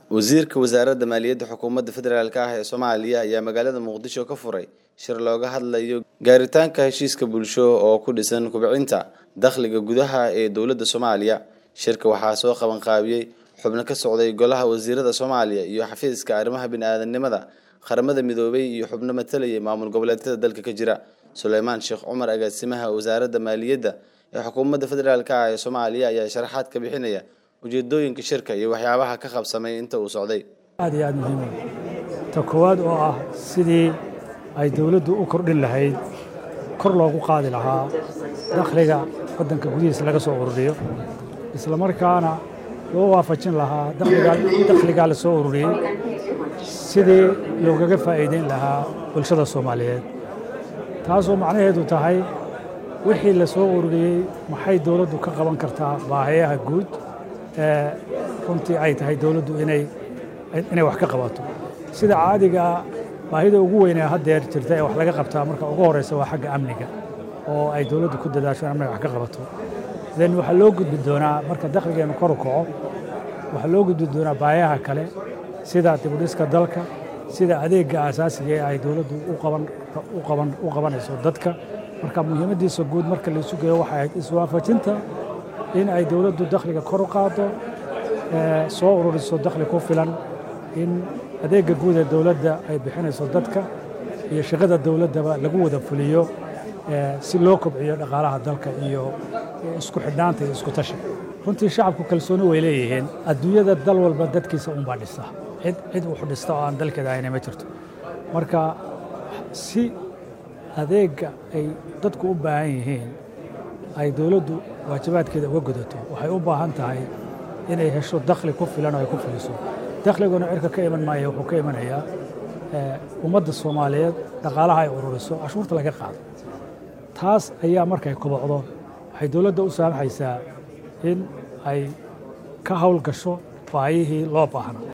wasiirka wasaaradda maaliyadda xukuumadda federaalk ah ee soomaaliya ayaa magaalada muqdisho ka furay shir looga hadlayo gaaritaanka heshiiska bulsho oo ku dhisan kubcinta dakhliga gudaha ee dowladda soomaaliya shirka waxaa soo qabanqaabiyey xubno ka socday golaha wasiirada soomaaliya iyo xafiiska arrimaha bini-aadanimada qaramada midoobay iyo xubno matalayay maamul goboleedyada dalka ka jira suleymaan sheekh cumar agaasimaha wasaaradda maaliyadda ee xukuumadda federaalk ah ee soomaaliya ayaa sharaxaad ka bixinaya ujeedooyinka shirka iyo waxyaabaha ka qabsamay inta uu socday aad iyo aad muhiim ta koowaad oo ah sidii ay dowladdu u kordhin lahayd kor loogu qaadi lahaa dakhliga waddanka gudihiisa laga soo ururiyo isla markaana loo waafajin lahaa dakhligaa la soo ururiyey sidii loogaga faa'iideyn lahaa bulshada soomaaliyeed taasoo macnaheedu tahay wixii la soo ururiyey maxay dowladdu ka qaban kartaa baahiyaha guud ee runtii ay tahay dowladdu inay inay wax ka qabato sida caadigaa baahida ugu weynee haddeer jirta ee wax laga qabtaa marka ugu horreysa waa xagga amniga oo ay dowladdu ku dadaasho in amniga wax ka qabato then waxaa loo gudbi doonaa marka dakhligeennu kor u kaco waxaa loo gudbi doonaa baahiyaha kale sida dibudhiska dalka sida adeegga aasaasiga ee ay dowladdu u qabanayso dadka marka muhiimaddiisa guud marka laysu geeyo waxay ahayd iswaafajinta in ay dowladdu dakhliga kor u qaado soo ururiso dakhli ku filan in adeegga guud ee dowladda ay bixinayso dadka iyo shaqada dowladdaba lagu wada fuliyo si loo kobciyo dhaqaalaha dalka iyo isku xidhnaanta iyo isku tashi runtii shacabku kalsooni way leeyihiin adduunyada dal walba dadkiisa unbaa dhisa cid cid wax dhista oo aan dalkeeda ahayna ma jirto marka si adeegga ay dadku u baahan yihiin ay dowladdu waajibaadkeeda uga gudato waxay u baahan tahay inay hesho dakhli ku filan oo ay ku fuliso dakhliguna cirka ka iman maaya wuxuu ka imanayaa ummadda soomaaliyeed dhaqaalaha ay ururiso cashuurta laga qaado taas ayaa markay kobocdo waxay dowladda u saamaxaysaa in ay ka hawl gasho baahiyihii loo baahna